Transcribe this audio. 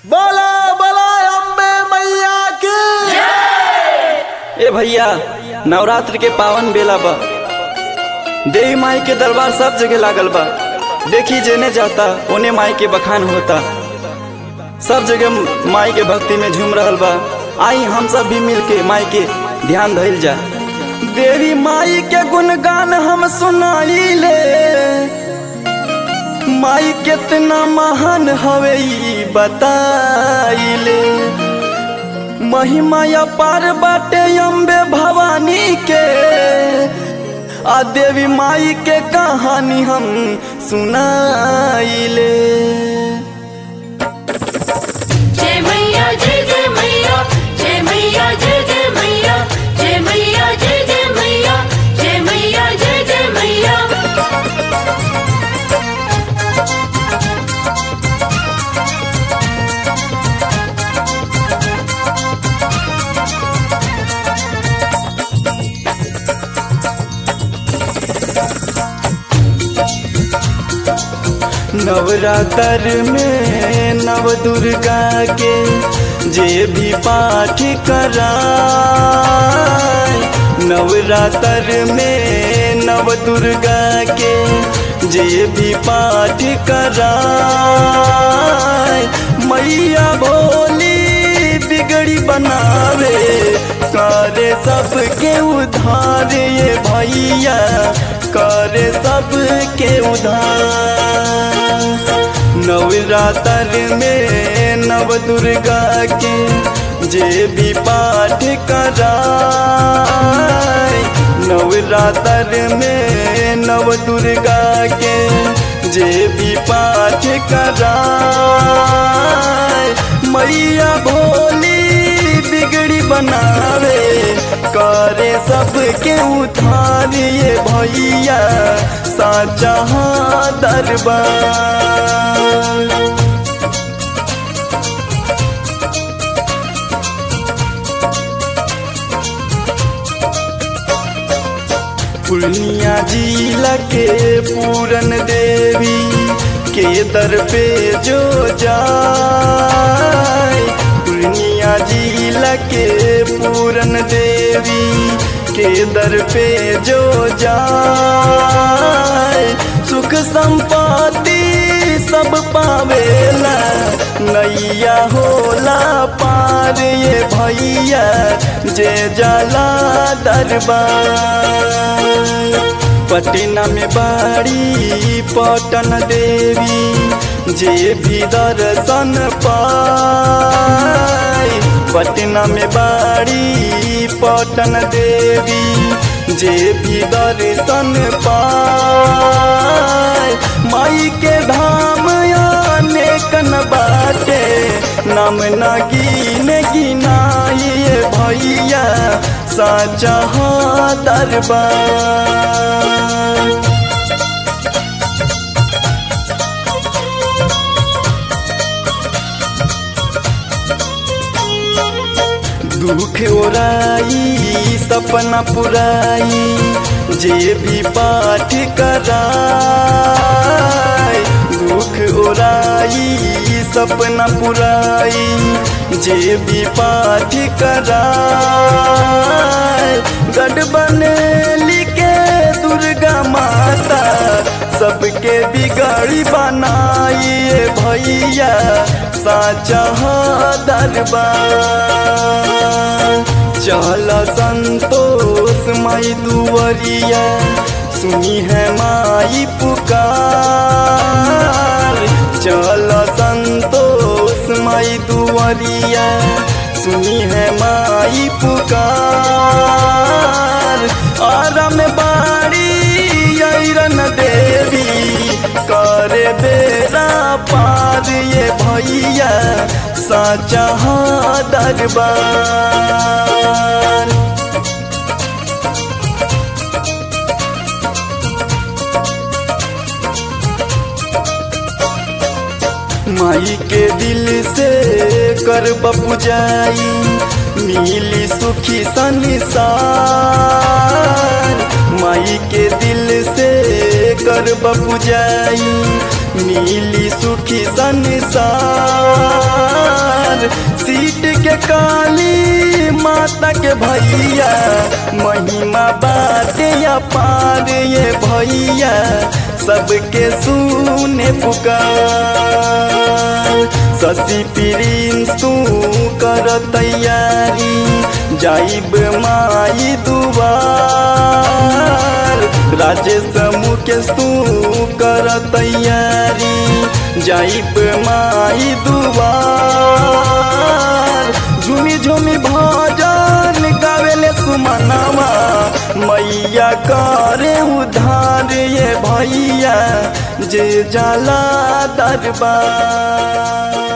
बोला बोला अम्बे मैया की ए भैया नवरात्र के पावन बेला बा देवी माई के दरबार सब जगह लागल बा देखी जेने जाता ओने माई के बखान होता सब जगह माई के भक्ति में झूम रहल बा आई हम सब भी मिल के माई के ध्यान धइल जा देवी माई के गुणगान हम सुनाइले माई कितना महान हवे ई बताइले महिमा अपार बाटे अम्बे भवानी के आ देवी माई के कहानी हम सुनाइले जय मैया जय जय मैया जय मैया जय जय मैया जय मैया जय जय मैया जय मैया जय जय मैया नवरात्र में नव दुर्गा के जे भी पाठ कराए नवरात्र में नव दुर्गा के जे भी पाठ कराए मैया भोली बिगड़ी बनावे करे सबके उधार ये भैया करे सबके उधार नवरात्र में नव दुर्गा के जे भी पाठ कराए नवरात्र में नव दुर्गा के जे भी पाठ कराए मैया भोली बिगड़ी बनावे करे सबके उधार ये भैया साचा दरबार पूर्णिया जिला के पूरन देवी के दर पे जो जाए पूर्णिया जिला के पूरन देवी के दर पे जो जाए सुख संपत्ति सब पावेला नैया होला पार ये भैया जे जाला दरबार पटना में बाड़ी पटन देवी जे भी दर्शन पाए पटना में बाड़ी पटन देवी जे भी दर्शन पाए माई के धाम आने कन बाटे नाम न गिने गिनाई भैया साचा दरबार दुख ओराई सपना पुराई जे भी पाठ कराए दुख ओराई सपना पुराई जे भी पाठ कराए गढ़ बनेली के दुर्गा माता सबके बिगड़ी बनाई भैया साचा दरबार चल संतोष माई दुवरिया सुनी है माई पुकार चल संतोष माई दुवरिया सुनी है माई पुकार आराम बाड़ी ऐरन देवी करे बेरा पार ये भैया साचा दरबार माई के दिल से कर पुजाई मिली सुखी संसार माई के दिल से कर पुजाई मिली सुखी संसार काली माता के भैया महिमा बाटे अपार ये भैया सबके सुने पुकार शशि प्रिंस तू कर तैयारी जाइब माई दुआर राजेश मुकेश तू कर तैयारी जाइब माई दुआर झूमी झूमी भजन गावेले सुमनवा मैया करे उधार ये भैया जे जाला दरबार